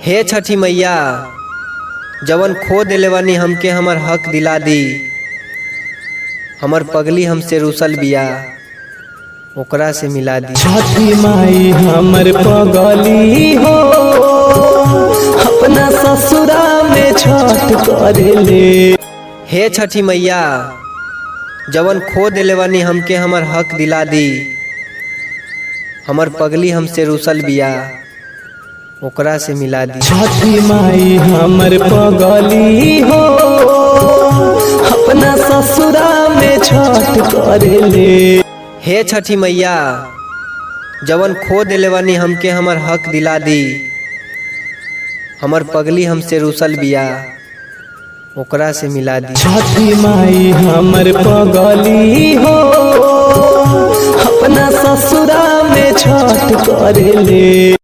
हे छठी मैया जवन खो देले बानी हमके हमर हक दिला दी हमर पगली हमसे रूसल बिया ओकरा से मिला दी छठी माई हमर पगली हो अपना ससुरा में छठ करेले हे छठी मैया जवन खो देले बानी हमके हमर हक दिला दी हमर पगली हमसे रूसल बिया ओकरा से मिला दी छठी माई हमर पगली हो अपना ससुरा में छठ करेले हे छठी मैया जवन खो देले बानी हमके हमर हक दिला दी हमर पगली हमसे रूसल बिया ओकरा से मिला दी छठी माई हमर पगली हो अपना ससुरा में छठ करेले